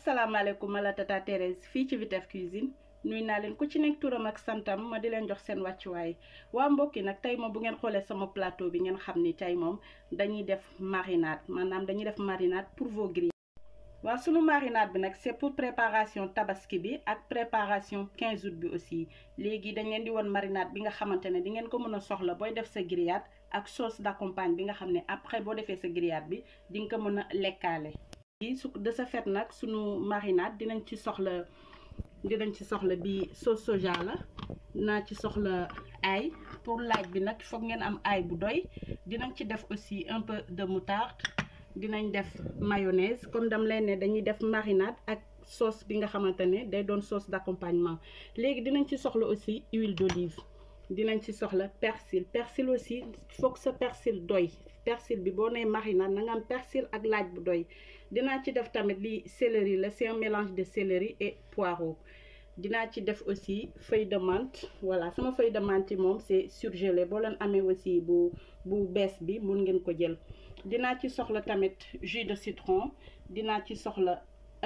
asalaamaaleykum ma la tata Thérèse fii ci Vitef Cuisine nuy naa leen ku ci nekk turam ak santam ma di leen jox seen wàccuwaay waa mbokk yi nag tey moom bu ngeen xoolee sama plateau bi ngeen xam ni tey moom dañuy def marinade maanaam dañuy def marinade pour vos grillades. waaw sunu marinade bi nag c'est pour préparation tabaski bi ak préparation 15 août bi aussi léegi dañ leen di woon marinade bi nga xamante ne di ngeen ko mën a soxla booy def sa grillade ak sauce d'accompagne bi nga xam ne après boo defee sa grillade bi di nga ko mën a lekkaale. su de ce fait nag sunu marinade dinañ ci soxla dinañ ci soxla bi sauce soja la dinaa ci soxla ail pour laaj bi nag foog ngeen am ail bu doy dinañ ci def aussi un peu de moutarde dinañ def mayonnaise comme dam leen ne dañuy def marinade ak sauce bi nga xamante ne day doon sauce d'accompagnement léegi dinañ ci soxla aussi huile d'olive dinañ ci soxla persil persil aussi foog sa persil doy persil bi boo nee marinade na nga am persil ak laaj bu doy dinaa ci def tamit li céleri la c'est un mélange de céleri et poireau dinaa ci def aussi feuille de menthe voilà sama feuille de menthe yi moom c'est surgelé boo leen amee aussi bu bu bees bi mun ngeen ko jël dinaa ci soxla tamit jus de citron dinaa ci soxla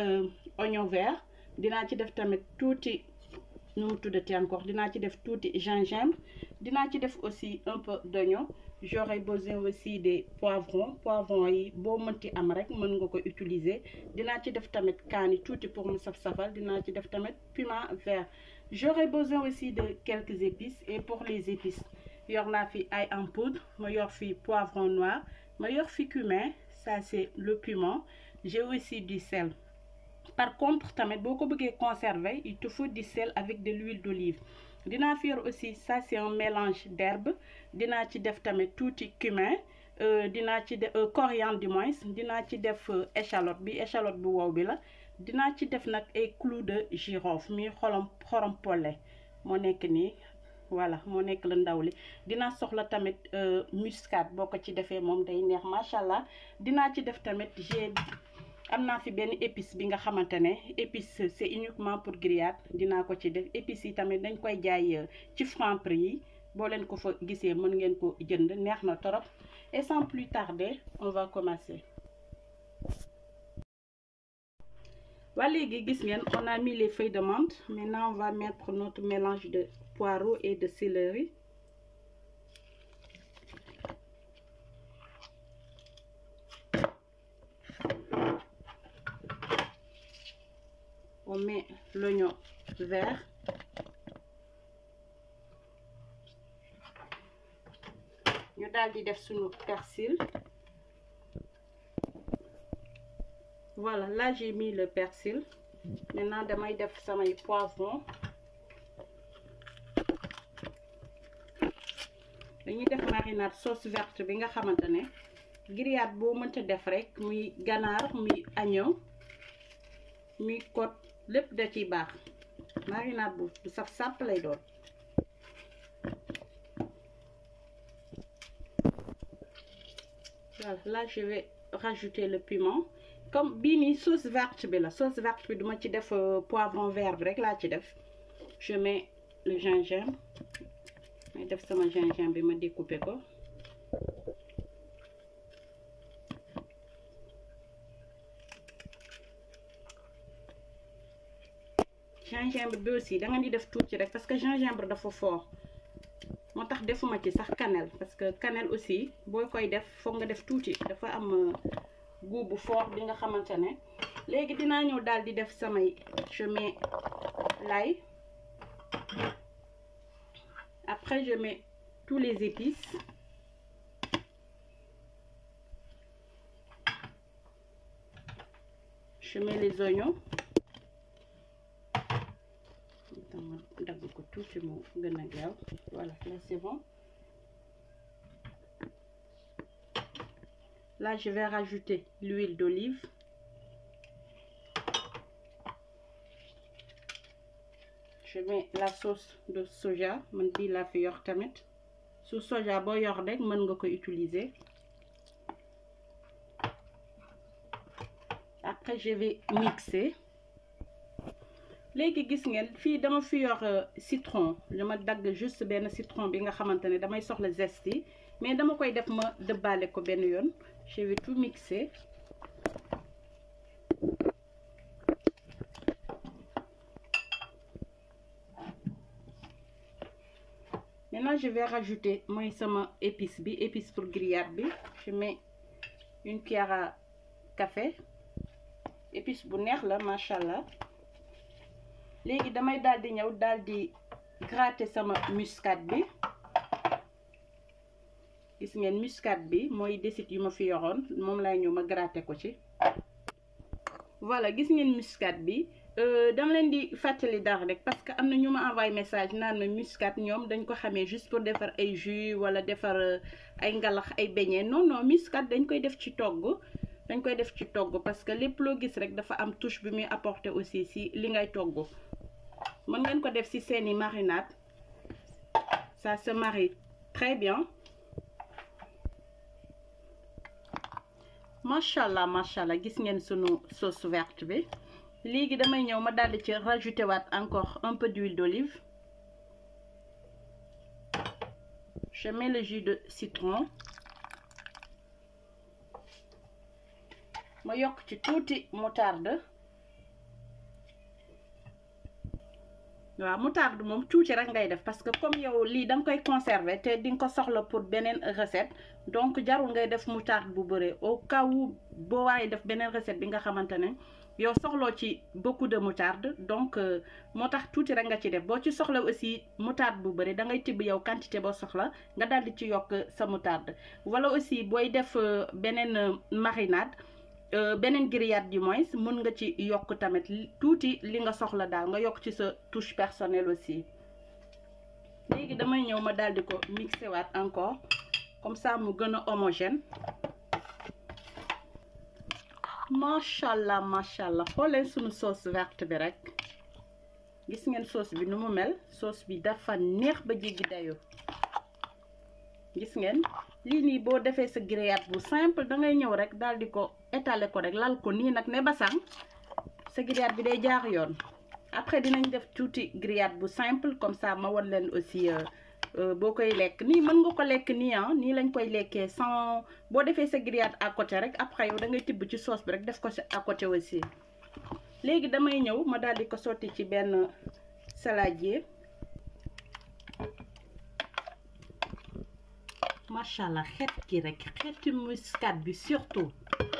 oignon vert dinaa ci def tamit tuuti nu mu tuddati encore dinaa ci def tuuti gingembre dinaa ci def aussi un peu d'oignon j'aurai besoin aussi des poivrons poivrons yi boo mënti am rek mën nga ko utiliser dinaa ci def tamit kaani tuuti pour mu saf-safal dinaa ci def tamit piment vert j'aurai besoin aussi de quelques épices et pour les épices yor naa fi ail en poudre ma yor fi poivron noir ma yor fi cumin ça c'est le piment j'ai aussi du sel par contre tamit boo ko bëggee conserver il te faut du sel avec de l'huile d'olive dinaa fi yor aussi ça c'est un mélange d'herbes dinaa ci def tamit tuuti cumin dinaa ci def coriandre du moins dinaa ci def échalote bi échalote bu wow bi la dinaa ci def nag ay clous de girofle mi xorom xorom polle moo nekk nii voilà moo nekk la ndaw li dinaa soxla tamit muscade boo ko ci defee moom day neex macha allah dinaa ci def tamit j'ai am naa fi benn épice bi nga xamante ne épice c'est uniquement pour grillade dinaa ko ci def épices yi tamit dañ koy jaay ci Franprix yi boo leen ko fa gisee mën ngeen ko jënd neex na torop et sans plus tarder on va commencer. waa léegi gis ngeen on a mis les feuilles de menthe maintenant on va mettre notre mélange de poireaux et de céleri. on met l'oignon vert ñu daal di def suñu persil voilà là j'ai mis le persil maintenant damay def samay poivron dañuy def marinade sauce verte bi nga xamante ne grillade boo mënta def rek muy ganaar muy agneau muy côte lépp da ciy baax marinade bu bu saf sàpp lay doon voilà là je vais rajouter le piment comme bii nii sauce verte bi la sauce verte bi duma ci def poivron vert bi rek laa ci def je mets le gingembre may def sama gingembre bi ma découper ko gingembre bi aussi da nga di def tuuti rek parce que gingembre dafa fort moo tax defuma ci sax cannelle parce que cannelle aussi boo koy def foog nga def tuuti dafa am goût bu fort bi nga xamante ne léegi dinaa ñëw daal di def samay je mets l'ail après je mets tous les épices je mets les oignons dama dagg ko tuuti mu gën a gaaw voilà là c'est bon là je vais rajouter l'huile d'olive je mets la sauce de soja man bii laa fi yor tamit su soja boo yor rek mën nga ko utiliser après je vais mixer léegi gis ngeen fii dama fi yor citron dama dagg juste benn citron bi nga xamante ne damay soxla zeste yi mais dama koy def ma dëbbaale ko benn yoon je vais tout mixer maintenant je vais rajouter mooy sama épice bi épice pour grillade bi je mets une cuillère à café épice bu neex la macha allah léegi damay daal di ñëw daal di gratter sama muscade bi gis ngeen muscade bi mooy desit yu ma fi yoroon moom lay ñëw ma gratter ko ci voilà gis ngeen muscade bi dama leen di fàttali dara rek parce que am na ñu ma envoyé message naan ma muscade ñoom dañ ko xamee juste pour defar ay jus wala defar ay ngalax ay beignet non non muscade dañ koy def ci togg dañ koy def ci togg parce que lépp loo gis rek dafa am touche bi muy apporter aussi si li ngay togg mën ngeen ko def ci seeni marinade ça se marie très bien macha allah macha allah gis ngeen sunu sauce verte bi léegi damay ñëw ma daldi ci rajouter waat encore un peu d'huile d'olive je mets le jus de citron ma yokk ci tuuti moutarde waaw moutarde moom tuuti rek ngay def parce que comme yow lii da nga koy conserver te di nga ko soxla pour beneen recette donc jarul ngay def moutarde bu bëree au cas où boo waaye def beneen recette bi nga xamante ne yow soxloo ci beaucoup de moutarde donc moo tax tuuti rek nga ci def boo ci soxla aussi moutarde bu bëri da ngay tibb yow quantité boo soxla nga daal di ci yokk sa moutarde wala aussi booy def beneen marinade beneen grillade du moins mën nga ci yokk tamit tuuti li nga soxla daal nga yokk ci sa touche personnelle aussi léegi damay ñëw ma daal di ko mixé waat encore comme ça mu gën a homogène macha allah macha allah xooleen suñu sauce verte bi rek gis ngeen sauce bi nu mu mel sauce bi dafa neex ba jéggi dayoo gis ngeen lii nii boo defee sa grillade bu simple da ngay ñëw rek daal di ko étaler ko rek lal ko nii nag ne basang sa grillade bi day jaar yoon après dinañ def tuuti grillade bu simple comme ça ma won leen aussi boo koy lekk nii mën nga ko lekk nii ah nii lañ koy lekkee sans boo defee sa grillade à côté rek après yow da ngay tibb ci sauce bi rek def ko si à côté aussi léegi damay ñëw ma daal di ko sotti ci benn saladier macha allah xeet ki rek xeeti muscade bi surtout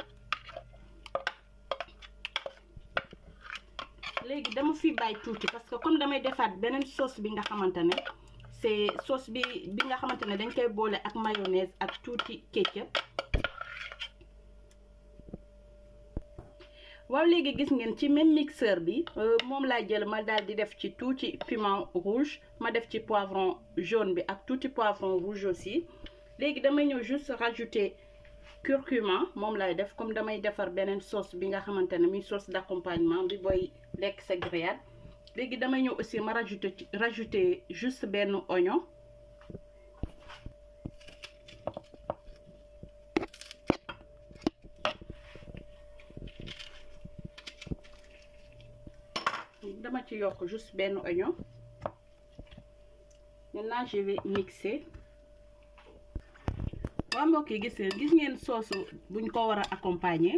léegi dama fi bàyyi tuuti parce que comme damay defaat beneen sauce bi nga xamante ne c'est sauce bi bi nga xamante ne dañ koy boole ak mayonnaise ak tuuti ketchup waaw léegi gis ngeen ci même mixeur bi moom laa jël ma daal di def ci tuuti piment rouge ma def ci poivron jaune bi ak tuuti poivron rouge aussi léegi damay ñëw juste rajouter curcuma moom lay def comme damay defar beneen sauce bi nga xamante ne muy sauce d'accompagnement bi booy lekk sa grillade léegi damay ñëw aussi ma rajouter ci rajouter juste benn oignon dama ci yokk juste benn oignon maintenant je vais mixer waa mbokk yi gis ngeen gis ngeen soosu buñ ko war a accompagner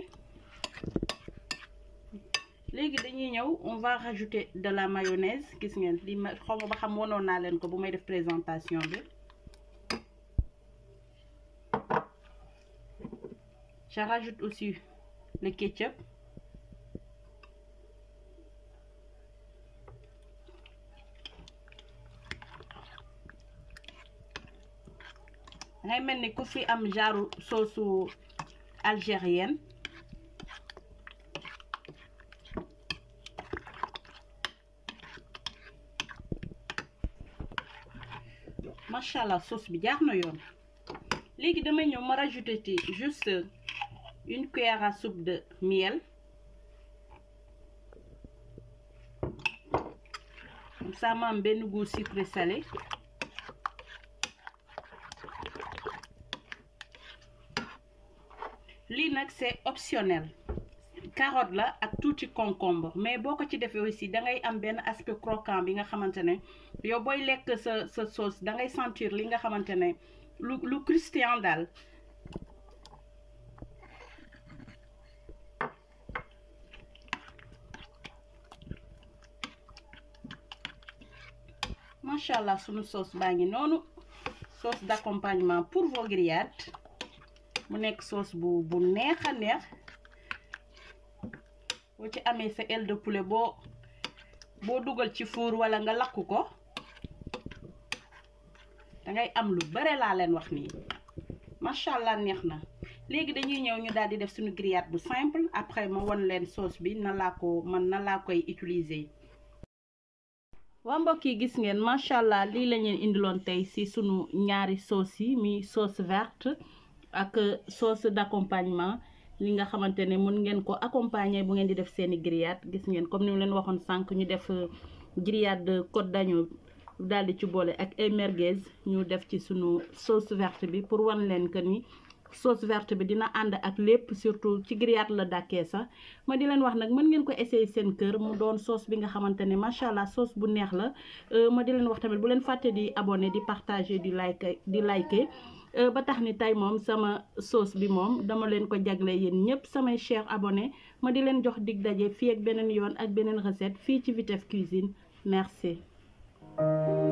léegi dañuy ñëw on va rajouter de la mayonnaise gis ngeen li ma xaw ma ba xam wonoon naa leen ko bu may def présentation bi je rajoute aussi le ketchup ngay mel ni ku fi am genre sauce algérienne macha allah sauce bi jaar na yoon léegi damay ñëw ma rajouter ci juste une cuillère à soupe de miel comme ça ma am benn goût sucré salé lii nag c'est optionnel carotte la ak tuuti concombre mais boo ko ci defee aussi da ngay am benn aspect croquant bi nga xamante ne yow booy lekk sa sa sauce da ngay sentir li nga xamante ne lu lu croustillant daal macha allah sunu sauce baa ngi noonu sauce d'accompagnement pour vos grillades mu nekk sauce bu bu neex a neex boo ci amee sa aile de poulet boo boo dugal ci four wala nga lakk ko dangay am lu bare laa leen wax nii macha allah neex na léegi dañuy ñëw ñu daal di def suñu grillade bu simple après ma won leen sauce bi na laa ko man na laa koy utiliser. waa mbokk yi gis ngeen macha allah lii la ñuy indiloon tey ci sunu ñaari sauce yi mi sauce verte ak sauce d'accompagnement li nga xamante ne mën ngeen ko accompagner bu ngeen di def seeni grillade gis ngeen comme ni mu leen waxoon sànq ñu def grillade côte d'agneau daal di ci boole ak ay merguez ñu def ci sunu sauce verte bi pour wan leen que ni sauce verte bi dina ànd ak lépp surtout ci grillade la dàkkee sax ma di leen wax nag mën ngeen ko essayer seen kër mu doon sauce bi nga xamante ne macha allah sauce bu neex la ma di leen wax tamit bu leen fàtte di abonné di partager di like di liker ba tax ni tey moom sama sauce bi moom dama leen ko jagle yéen ñëpp samay chers abonnés ma di leen jox dig daje fii ak beneen yoon ak beneen recette fii ci Vitef Cuisine merci